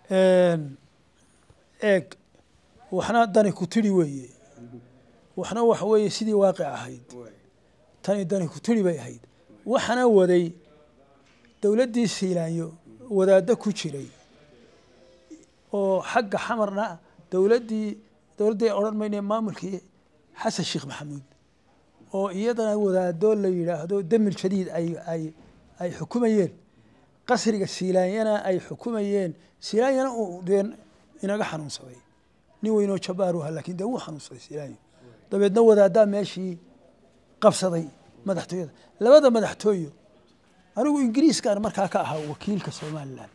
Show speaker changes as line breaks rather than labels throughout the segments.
eeg waxna dani ku tidhi weeye waxna waxa weeye sidii waaqic ahayd tani dani ku tidhi bay ahayd waxana waday dowladdii siilaanyo wadaaddo ku jiray oo xagga xamarna dowladdii dowladdii odhan mayne maamulkii xasan sheekh maxamuud oo iyadana wadaado la yidhaahdo demil jadiid ay ay ay xukumayeen qasriga siilaanyana ay xukumayeen siilaanyana uu dee inaga xanuunsaday nin weynoo jabaaru aha laakiin dee wuu xanuunsaday siilaanyo dabeedna wadaaddaa meeshii qabsaday madaxtooyada labada madaxtooyo anigu ingiriiskaan markaa ka ahaa wakiilka somalilan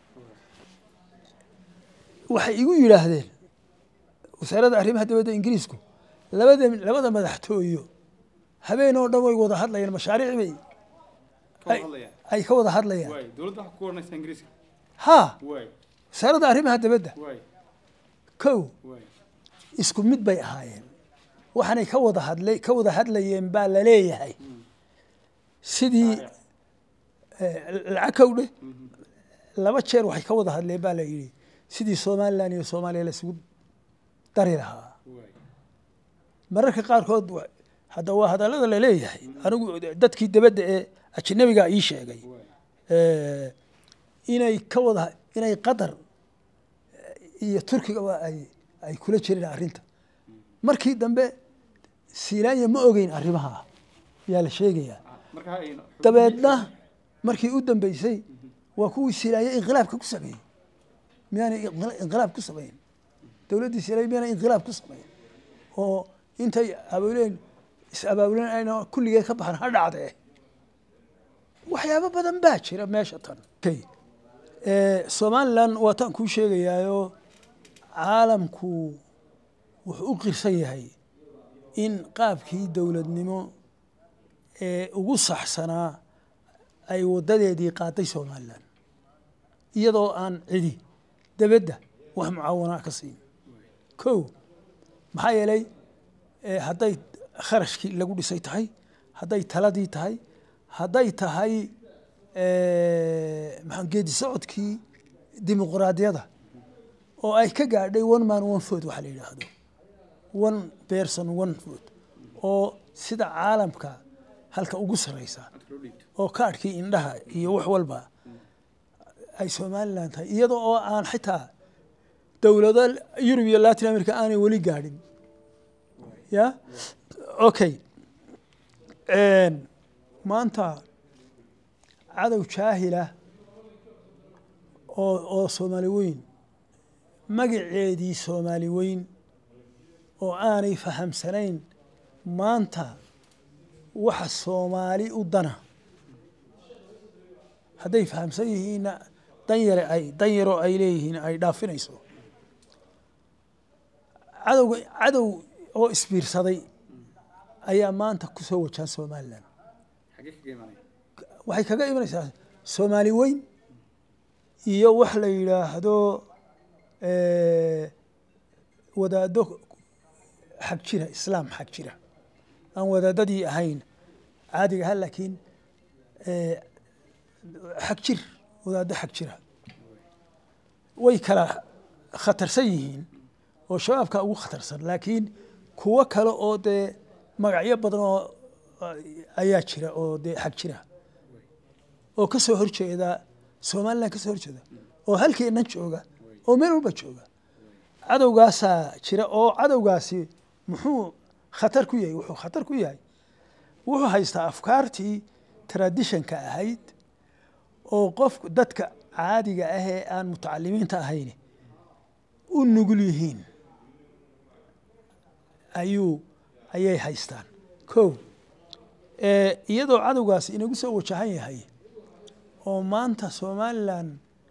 waxay igu yidhaahdeen wasaaradda arrimaha dibadda ingiriisku labada labada madaxtooyo habeen oo dhan way wada hadlayaan mashaariic bay ay ka wada hadlayaan
dowladda waxa ku oranaysa ingiriiska
ha
waay
wasaaradda arrimaha dibadda
waay
kow
waay
isku mid bay ahaayeen waxaanay ka wada hadlay ka wada hadlayeen baa la leeyahay sidii lacag kowdhe laba jeer waxay ka wada hadleen baa la yidhi sidii somalilan iyo soomaaliya la isugu dari lahaa
waay
mararka qaarkood wa- hadda waa hadallada la leeyahay anigu dadkii dibadda ee ajnabiga ii sheegay
waay
eh, inay ka wada inay qatar iyo turkigaba ay ay kula jireen arrinta markii dambe siilaanya ma ogeyn arrimaha yaa la sheegayaa
marka aynu
dabeedna markii u dambeysay waa kuwii siilaanya inqilaabka ku sameeyey miyaanay inqila- inqilaab ku samayn dowladdii siilaanya miyaanay inqilaab ku samayn oo intay abaabuleen is abaabuleen ayna kulligee ka baxan ha dhacdee waxyaabo badan baa jira meesha tan Okay. Eh, somalilan waa tan kuu sheegayaayo caalamku wuxuu u qirsan yahay in qaabkii dowladnimo ee ugu saxsanaa ay wadadeedii qaaday somalilan iyadoo aan cidi debedda wax mucaawanaa ka siin kow maxaa yeelay eh, hadday kharashkii lagu dhisay tahay hadday taladii tahay hadday tahay eh, maxaa geedi socodkii dimuqraadiyada oo ay ka gaadhay one man one vote waxa la yidhaahdo one person one vote oo sida caalamka halka ugu sarreysa
loo dhiibto
oo kaadhkii indhaha iyo wax walba ay somalilan tahay iyada oo aan xitaa dowlado yurub iyo latin america aanay weli gaadhin ya okay maanta cadow jaahila oo oo soomaali weyn magaceedii soomaali weyn oo aanay fahamsanayn maanta waxa soomaali u dana hadday fahamsan yihiinna dan yare ay dan yaroo ay leeyihiin ay dhaafinayso cadowga cadow oo isbiirsaday ayaa maanta ku soo wajahan somalilan
xagee kaga imaanaya
waxay kaga imanaysaa soomaali weyn iyo wax la yidhaahdo wadaaddo xag jira islaam xag jira aan wadaadadii ahayn caadiga aha laakiin xag jir wadaaddo xag jira way kala khatarsan yihiin oo shabaabka ugu khatarsan laakiin kuwo kale oo dee magacyo badan oo ayaa jira oo dee xag jira oo ka soo horjeeda somalilan ka soo horjeeda oo halkeennan jooga oo meel walba jooga cadowgaasaa jira oo cadowgaasi muxuu khatar ku yahay wuxuu khatar ku yahay wuxuu haystaa afkaartii traditionka ahayd oo qofku dadka caadiga ah ee aan mutacalimiinta ahayn u nugul yihiin ayuu ayay haystaan ko iyadoo cadowgaasi inagu soo wajahan yahay oo maanta somalilan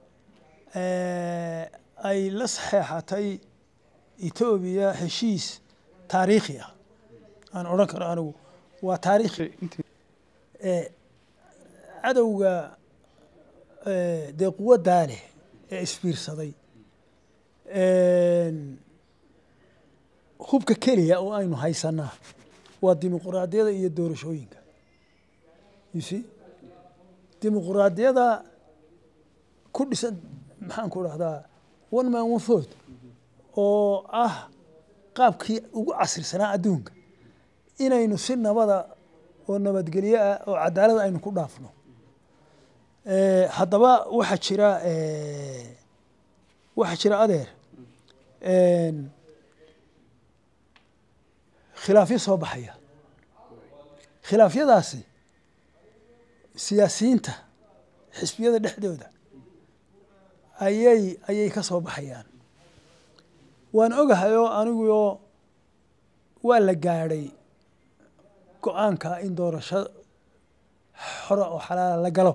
ay la saxeexatay etoobiya heshiis taariikhi ah aan odhan karo anigu waa taariikhi cadowga dee quwaddaa leh ee isbiirsaday hubka keliya oo aynu haysanaa waa dimuquraadiyada iyo doorashooyinka you see dimuquraadiyada ku dhisan maxaan ku dhahdaa one man one vote oo ah qaabkii ugu casrisanaa adduunka inaynu si nabada oo nabadgelyo ah oo cadaalad aynu ku dhaafno Eh, haddaba waxaa jira eh, waxaa jira adeer en, khilaafyo soo baxaya khilaafyadaasi siyaasiyiinta xisbiyada dhexdooda ayay ayay ka soo baxayaan waan ogahay oo aniguoo waa la gaadhay go-aanka in doorasho xora oo xalaala la galo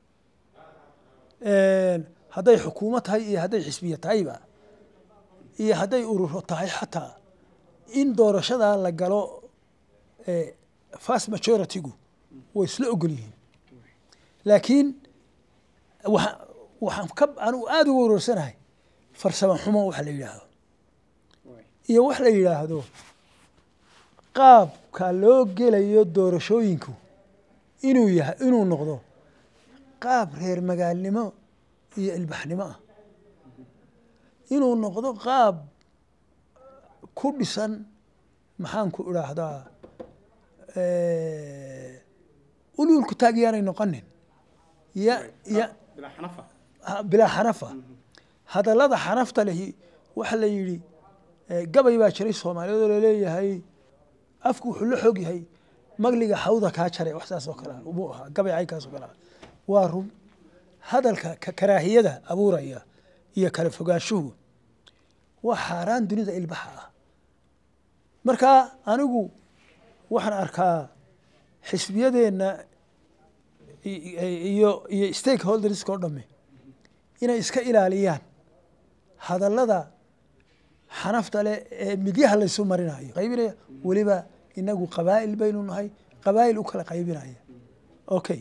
hadday xukuumad tahay iyo hadday xisbiya tahayba iyo hadday ururo tahay xataa in doorashadaa la galo fast majority-gu way isla ogol yihiin laakiin wa waxaan ka anugu aada uga wareersanahay farsamo xumo waxa la yidhaahdo iyo wax la yidhaahdo qaabka loo gelayo doorashooyinku inuu yahay inuu noqdo qaab reer magaalnimo iyo ilbaxnimo ah inuu noqdo qaab ku dhisan maxaan ku idhaahdaa ululku taag yaanay noqonin ya ya
bilaa xanafa
ha- bilaa xanafa hadallada xanafta lehi waxa la yidhi eh, gabay baa jiray soomaaliyeed oo laleeyahay afku wuxuu la xoog yahay magliga xawda kaa jaray wax saas oo kale ah buu ahaa gabay caynkaas oo kale ah waa run hadalka ka- karaahiyada abuuraya iyo kala fogaanshuhu waa xaaraan dunida ilbaxa ah marka anigu waxaan arkaa xisbiyadeenna i- i- iyo iyo stakeholderska oo dhamme inay iska ilaaliyaan hadallada xanafta leh ee midyaha laysu marinayo qaybinaya weliba inagu qabaa'il baynu nahay qabaa'il u kala qaybinaya okay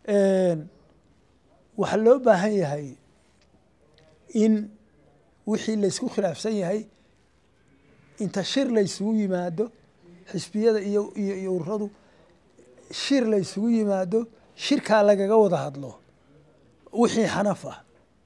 waxaa loo baahan yahay in wixii laysku khilaafsan yahay inta shir laysugu yimaado xisbiyada iyo iyo iyo ururadu shir laysugu yimaado shirkaa lagaga wada hadlo wixii xanaf ah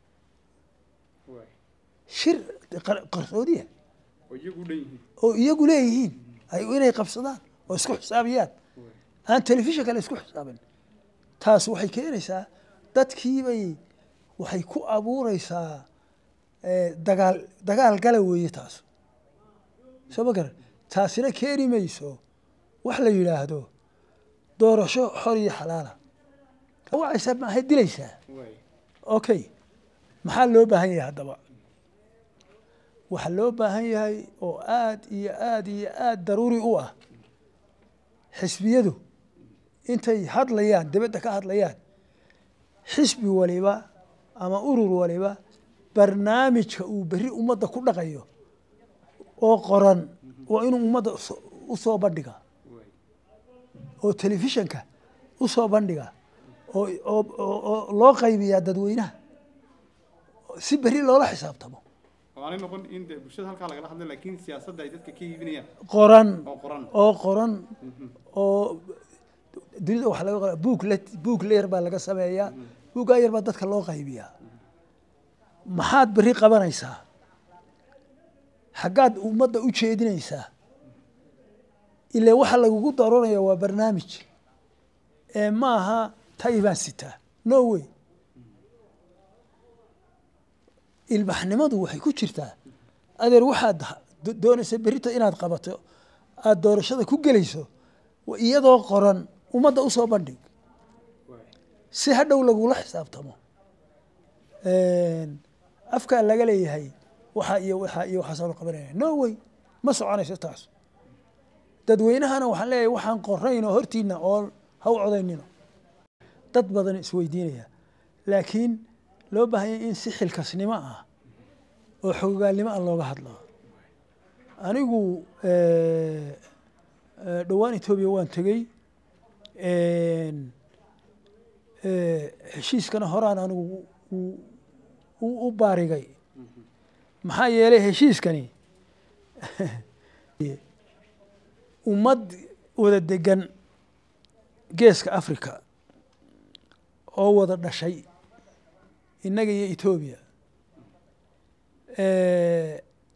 shir qar- qarsoodiya
oo iyagu dhan yihiin
oo iyagu leeyihiin ay inay qabsadaan oo isku xisaabiyaan aan telefishin kale isku xisaabin taas waxay keenaysaa dadkiibay waxay ku abuureysaa eh, dagaal dagaal gala weeye taas soo ma garan taasina keeni mayso wax la yidhaahdo doorasho xor iyo xalaala wacaysaa maahay dilaysaa
waay
okay maxaa loo baahan yahay haddaba waxaa loo baahan yahay oo aad iyo aad iyo aad daruuri u ah xisbiyadu intay hadlayaan dibadda ka hadlayaan xisbi waliba ama urur waliba barnaamijka uu berri ummadda ku dhaqayo oo qoran waa inuu ummadda uso- u soo bandhiga
waay
oo telefishanka u soo bandhiga oo oo oo- oo loo qaybiyaa dadweynaha si berri loola xisaabtamo
oo aanay noqon in de bulshada halkaa lagala hadlay laakiin siyaasadda ay dadka ka iibinayaan
qoran
oo qoran
oo qoran oo dunida waxaa laga qora buug le buug leer baa laga sameeyaa buuggaa yar baa dadka loo qaybiyaa maxaad berri qabanaysaa xaggaad ummadda u jeedinaysaa ilaa waxa lagugu daroonaya waa barnaamij ee ma aha tay baan sitaa no way ilbaxnimadu waxay ku jirtaa adeer waxaad do- doonaysa berrita inaad qabato aada doorashada ku gelayso wa iyadoo qoran ummadda usoo bandhig
waay
si hadhow lagula xisaabtamo afkaa laga leeyahay waxaa iyo waxaa iyo waxaasoo la qabanaya no way ma soconayso taas dadweynahana waxaan leeyahay waxaan qorayn oo hortiina oo ha u codaynino dad badan isweydiinaya laakiin loo baahan yahay in si xilkasnimo ah oo xogogaalnimo ah looga hadlo anigu eh, eh, dhowaan etoobiya waan tegey eh, heshiiskana horaan anigu u- u- u baarigay maxaa yeelay heshiiskani ummad wada degan geeska africa oo wada dhashay innaga iyo etoobiya Eh,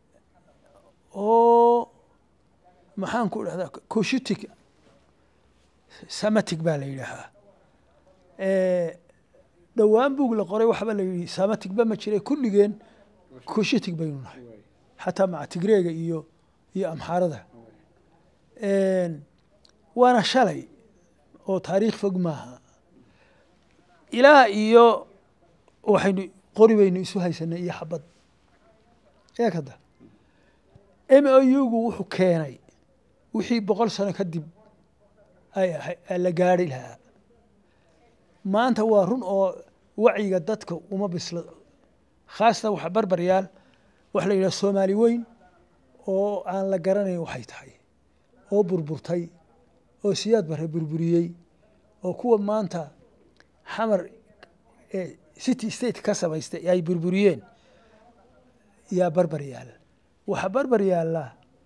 oo maxaan ku dhahdaa coshutic samatic baa la yidhaahaa Eh, dhowaan bug la qoray waxba la yidhi samatic ba ma jire kulligeen coshutic baynu nahay xataa maca tigreega iyo iyo amxaarada Een, waana shalay oo taariikh fog maaha ilaa iyo waxaynu qori baynu isu haysanay iyo xabad eeg hadda m o u-gu wuxuu keenay wixii boqol sano kadib ay ahay- la gaari lahaa maanta waa run oo wacyiga dadka uma bisla khaasatan waxa barbaryaal waxa la yidhaha soomaali weyn oo aan la garanayn waxay tahay oo burburtay oo siyaad bare burburiyey oo kuwa maanta xamar ee city state ka samaystay ay burburiyeen yaa barbar yaala waxaa barbar yaalla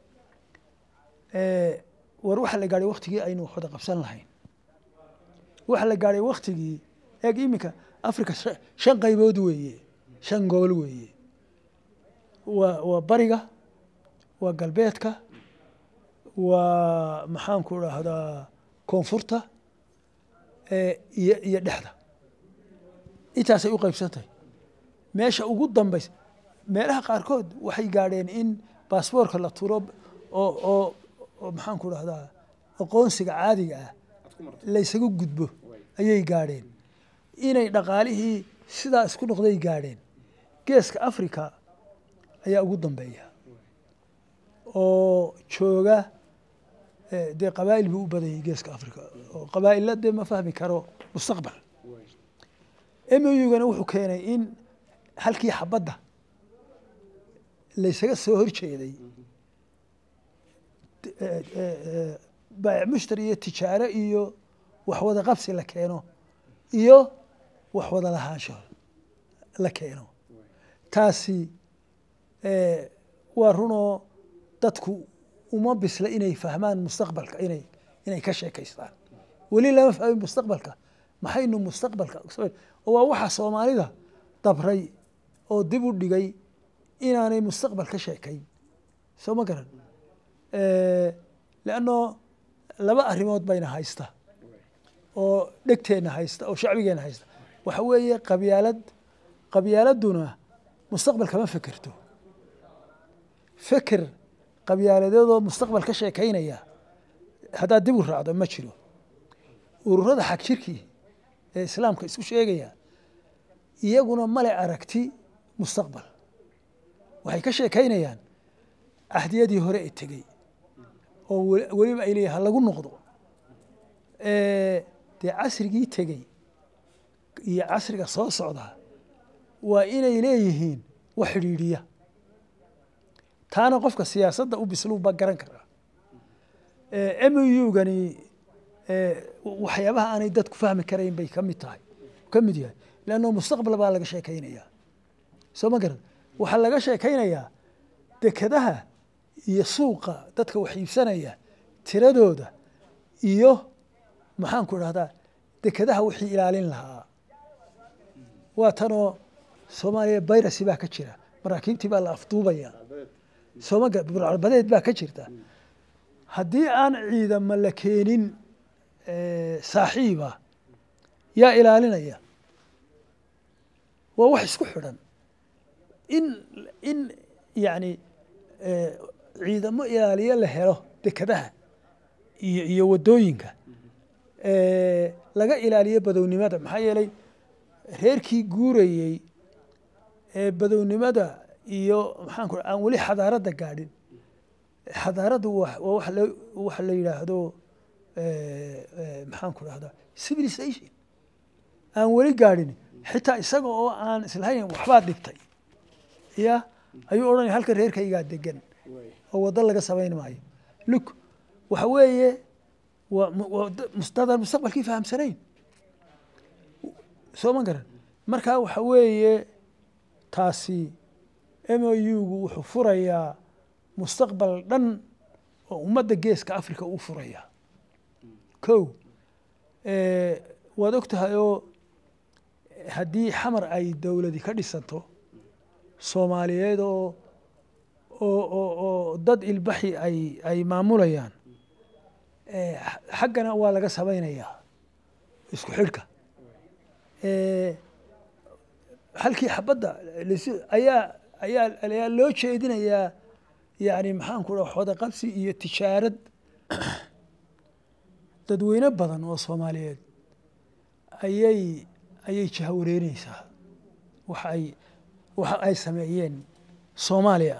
eh, war waxa la gaadhay waktigii aynu wada qabsan lahayn waxa la gaadhay waktigii eeg iminka africa shan- shan qaybood weeye shan gobol weeye waa waa bariga waa galbeedka waa maxaan ku dhahdaa koonfurta eh, iyo iyo dhexda intaasay u qaybsantahay meesha ugu dambaysa meelaha qaarkood waxay gaadheen in baasboorka la turo oo oo oo maxaan ku dhahdaa aqoonsiga caadiga ah
aad ku marto
laysaga gudbo ayay gaadheen inay dhaqaalihii sidaa isku noqday gaadheen geeska africa ayaa ugu dambeeya oo jooga eh, dee qabaa'il buu u badanyay geeska africa oo qabaa'illa dee ma fahmi karo mustaqbal mugana wuxuu keenay in halkii xabadda laysaga soo horjeeday eh, eh, eh, baayic mushtari iyo tijaaro iyo wax wada qabsi la keeno iyo wax wada lahaansho la keeno taasi eh, waa runoo dadku uma bisla inay fahmaan mustaqbalka inay inay ka sheekaystaan weli lama fahmin mustaqbalka maxaynu mustaqbalka samayn- oo waa waxa soomaalida dabray oo dib u dhigay inaanay mustaqbal ka sheekayn soo ma garan leanno laba arrimood bayna haysta oo dhegteenna haysta oo shacbigeenna haysta waxa weeye qabyaalad qabyaaladuna mustaqbal kama fekerto feker qabyaaladeedoo mustaqbal ka sheekaynaya haddaad dib u raacdo ma jiro ururada xag jirkii ee islaamka isku sheegaya iyaguna male aragti mustaqbal waxay ka sheekaynayaan cahdiyadii hore ee tegey oo weli- weliba ay leeyahay ha lagu noqdo Eh, dee casrigii tegey iyo casriga soo socda waa inay leeyihiin wax xidhiidhiya taana qofka siyaasadda u bisluu ba garan karaa mugani waxyaabaha aanay dadku fahmi karayn bay ka mid tahay ka mid yahay leanno mustaqbal baa laga sheekaynayaa soo ma garan waxaa laga sheekaynayaa dekadaha iyo suuqa dadka wax iibsanaya tiradooda iyo maxaan ku idhahdaa dekadaha wixii ilaalin lahaa waa tanoo soomaaliya bayrasi baa ka jira maraakiibtii baa la afduubaya sooma ga- burcalbadeed baa ka jirta haddii aan ciidamo la keenin eh, saaxiiba yaa ilaalinaya waa wax isku xidhan in in yani eh, ciidamo ilaaliyo la helo dekadaha iyo iyo waddooyinka eh, laga ilaaliyo badownimada maxaa yeelay reerkii guurayey ee badownimada iyo maxaan ku aan weli xadaaradda gaadhin xadaaraddu waa waa wax la waxa la yidhaahdo eh, eh, maxaan ku dhahdaa civilization aan weli gaadhin xitaa isaga oo aan islahayn waxbaad dhigtay ya ayuu odhanaya halka reerkaygaa degan oo waddo laga samayn maayo luk waxa weeye waa mu- waa da- mustadaan mustaqbalkii fahamsanayn soo ma garan marka waxa weeye taasi mou-gu wuxuu furayaa mustaqbal dhan oo ummadda geeska africa uu furayaa ko waad og tahay oo haddii xamar ay dowladi ka dhisanto soomaaliyeed oo oo oo oo dad ilbaxi ay ay maamulayaan eh, xa- xaggana waa laga samaynayaa isku xidhka Eh, halkii xabadda lis- ayaa ayaa ayaa loo jeedinayaa yani maxaan ku dhaha xoda qabsi iyo tijaarad dadweyne badan oo soomaaliyeed ayay ayay jahawareerinaysaa waxa ay waxa ay sameeyeen soomaaliya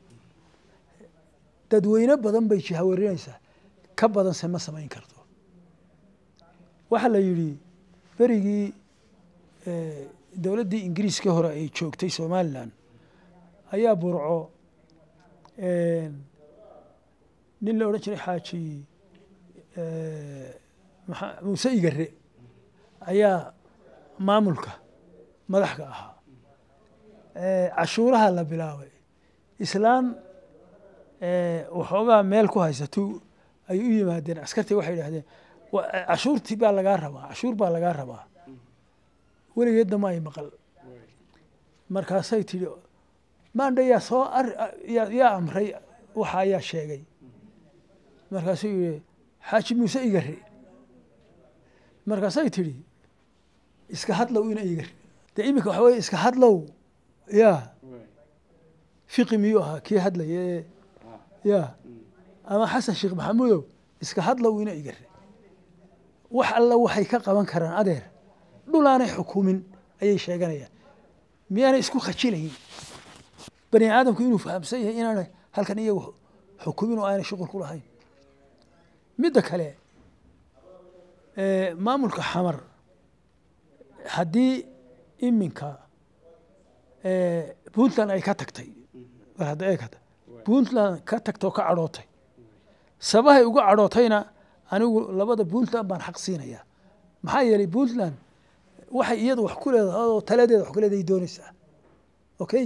dadweyne badan bay jahawareerinaysaa ka badanse ma samayn karto waxaa la yidhi berigii eh, dowladdii ingiriiska hore ay joogtay somalilan ayaa burco eh, nin la odhan jiray xaaji eh, maxa- muuse igare ayaa maamulka madaxka ahaa Eh, cashuuraha la bilaabay islaan eh, waxoogaa meel ku haysatu ay u yimaadeen askartii waxay idhahdeen "Wa- eh, cashuurtii baa lagaa rabaa cashuur baa lagaa rabaa weligeedna ma ay maqal markaasay tidhi maandha yaa soo ar- yaa yaa amray waxa ayaa sheegay markaasuu yihi xaaji muuse igare markaasay tidhi iska hadlow ina igare dee iminka waxa weye iska hadlow ya fiqi miyuu ahaa kii hadlaya ee ya ama xasan sheekh maxamuudow iska hadlow ina igare wax alla waxay ka qaban karaan adeer dhulaanay xukumin ayay sheeganayaan miyaanay isku khajilayin bani aadamku inuu fahamsan yahay inaanay halkan iyagu xukumin oo aanay shuqul ku lahayn midda kale eh, maamulka xamar haddii iminka eh, puntland ay ka tagtay war hadda eegata puntland ka tagtay oo ka cadhootay sabahay uga cadhootayna anigu labada puntland baan xaq siinayaa maxaa yeelay puntland waxay iyadu wax ku leedahay oo taladeeda wax ku leedahay doonaysaa okay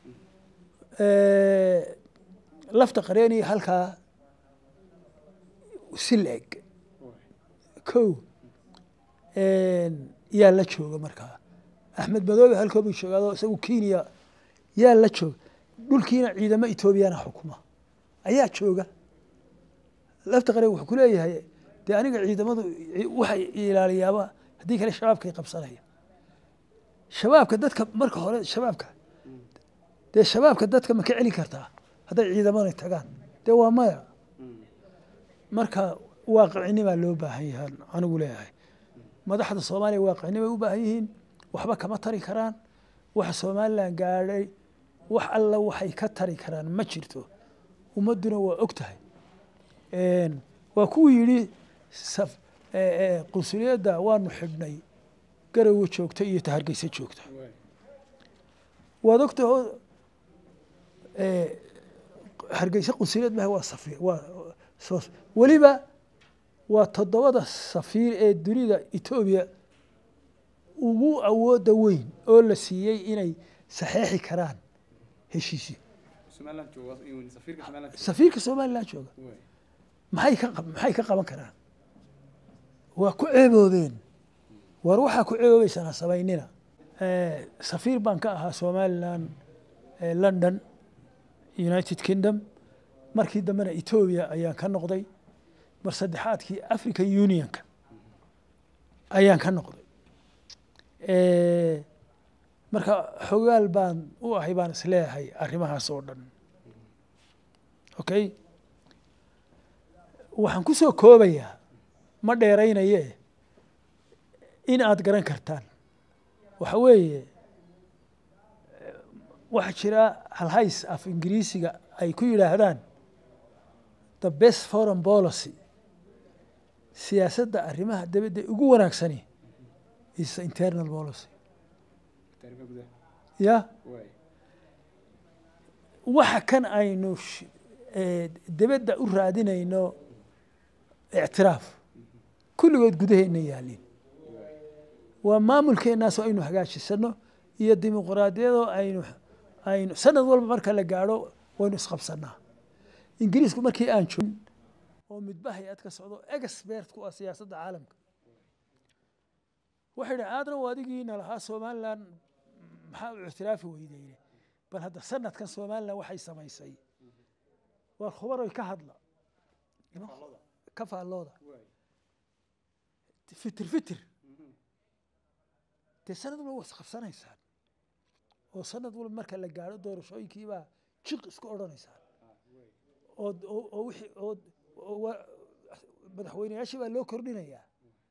Eh, lafta qareeni halkaa si la-eg kow yaa la jooga markaa axmed madoobe halkoo buu joogaado isagu kenya yaa la jooga dhulkiina ciidamo etoobiyana xukuma ayaa jooga lafta qareen wuxuu ku leeyahay dee aniga ciidamadu waxay ilaaliyaaba haddii kale shabaabkay qabsanaya shabaabka dadka marka hore shabaabka dee shabaabka dadka ma ka celin kartaa hadday ciidamada tagaan dee waa maya marka waaqicinimaa loo baahan yahaan anigu leeyahay madaxda soomaaliya waaqicnimay u baahan yihiin waxba kama tari karaan waxa somalilan gaadhay wax alla waxay ka tari karaan ma jirto ummadduna waa og tahay waa kuwuu yidhi saf- eh, eh, qunsuliyadda waanu xidhnay garowe joogta iyo tahargeysa joogta waad ogtahay oo eh, hargeysa qunsuliyad maha waa safiir waa soo- weliba waa toddobada safiir ee dunida etoobiya ugu awoodda weyn oo la siiyey inay saxeexi karaan heshiisyo
somaliland jooga in safiirka somaliland jooga
safiirka somalilan jooga
Waay.
maxay ka qab- maxay ka qaban karaan waa ku ceeboobeen war waxaa ku ceeboobeysaan ha samaynina Eh, safiir baan ka ahaa somalilan eh, london united kingdom markii dambena etoobiya ayaan ka noqday mar saddexaadkii african unionka ayaan ka noqday Eh, marka xogaal baan u ahay baan isleeyahay arrimahaas oo dhan okay waxaan ku soo koobayaa ma dheeraynaye in aad garan kartaan waxa weeye eh, waxaa jira halhays af ingiriisiga ay ku yidhaahdaan the best foreign policy siyaasadda arrimaha dibadda ugu wanaagsani is the internal policy
Taariikhda gudaha.
ya
Waay.
waxa kan aynu sh- eh, dibadda u raadinayno ictiraaf kulligood gudaheenna yaalin waa maamulkeenaasoo aynu hagaajisano iyo dimuqraadiyadoo aynu aynu sanad walba marka la gaadho waynu isqabsanaa ingiriisku markii aan joogin oo midba hay-ad ka socdo expert ku ah siyaasadda caalamka waxay dhaha aadna waa adigiina lahaa somalilan maxaa u ictiraafi weydeyne bal hadda sanadkan somalilan waxay samaysay waa khubaroy ka hadla
Faallada.
ka faallooda
Waay.
fitir fitir
Mhm.
dee sanad walba waa isqabsanaysaan oo sanad walba marka la gaadho doorashooyinkiibaa jiq isku odhanaysaan
Ah, waay.
oo oo oo wixii oo oo waa- madaxweyneyaashii baa loo kordhinayaa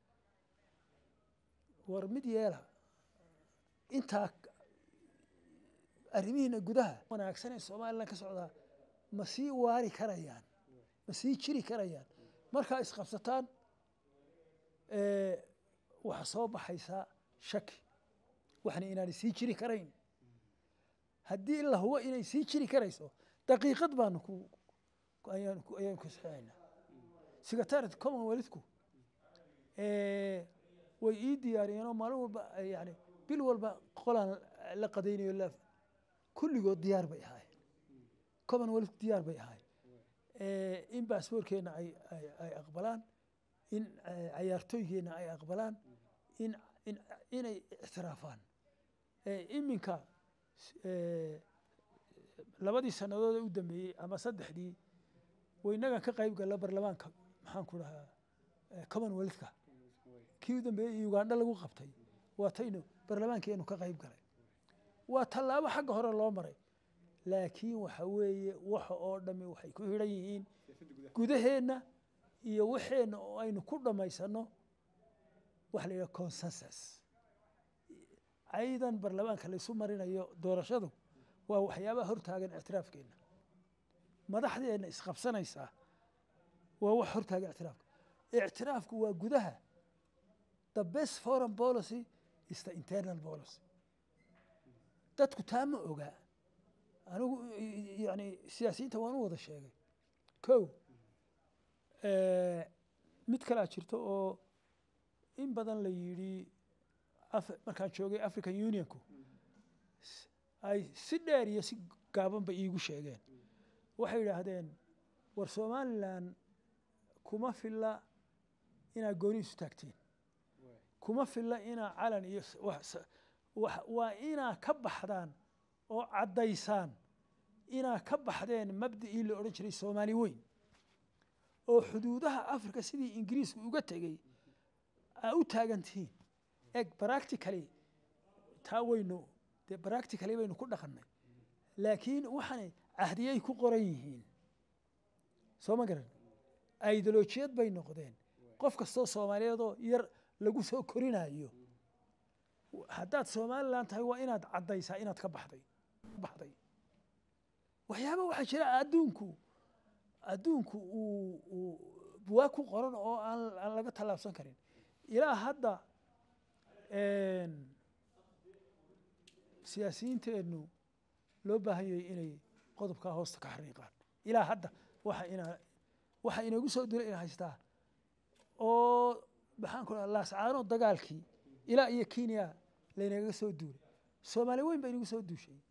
war mid yeela intaa arrimihiina gudaha wanaagsan ee somalilan ka socdaa ma sii waari karayaan ma sii jiri karayaan markaa isqabsataan eh, waxaa soo baxaysaa shaki waxna inaanay sii jiri karayn haddii la hubo inay sii jiri karayso daqiiqad baanu ku ku- ayaan ku ayaan ku saxeexaynaa secretariat commonwealthku eh, way ii diyaariyeen oo maalin walba eh, yani bil walba qolaan la qadaynayo la kulligood diyaar bay ahaayeen commonwealth diyaar bay ahaayeen Eh, in baasboorkeena ay ay ay aqbalaan in eh, cayaartooygeena ay aqbalaan in in inay ictiraafaan Eh, iminka eh, labadii sannadood ee u dambeeyey ama saddexdii waynagan ka qayb galla barlamaanka maxaan ku dhahaa eh, commonwealthka
Waay.
kii u dambeeyey ugandha lagu qabtay waa taynu barlamaankeenu ka qayb galay waa tallaabo xagga hore loo maray laakiin waxa weeye waxa oo dhami waxay ku xidhan yihiin
Siyaasadda gudaha.
gudaheenna iyo waxeenna oo aynu ku dhammaysano waxa la yidhaha consensus aydan barlamaanka laysu marinayo doorashadu waa waxyaabaha hortaagan ictiraafkeenna madaxdeenna isqabsanaysaa waa wax hortaagan ictiraafka ictiraafku waa gudaha the best foreign policy is the internal policy dadku taa ma ogaa anigu yani siyaasiyiinta waan u wada sheegay ko mid kalaa jirto oo in badan la yidhi Af- markaan joogay african unionku s- ay si dheer iyo si gaabanba iigu sheegeen waxay yidhaahdeen war somalilan kuma filla inaad gooni isu taagtiin
Waay.
kuma filla inaa calan iyo s- wax s- wax- waa inaa ka baxdaan oo caddaysaan inaa ka baxdeen mabda'ii la odhan jiray soomaali weyn oo xuduudaha africa sidii ingiriisku uga tegey aa u taagan tihiin eg practically taa waynu dee practically baynu ku dhaqannay laakiin waxaanay cahdiyay ku qoran yihiin soo ma garan ideolojiyad bay noqdeen qof kastoo soomaaliyeedoo yar lagu soo korinayo haddaad somalilan tahay waa inaad caddaysaa inaad ka baxday baxday waxyaaba waxaa jira adduunku adduunku uu uu buwaag ku qoran oo aan aan laga tallaabsan karin ilaa hadda een, siyaasiyiinteennu loo baahan yahay inay qodobkaa hoosta ka xariiqaan ilaa hadda waxa ina waxa inagu soo dila ina haystaa oo maxaan ku dhaha laascaano dagaalkii ilaa iyo kenya laynagaga soo duulay soomaali weyn baa inagu soo duushay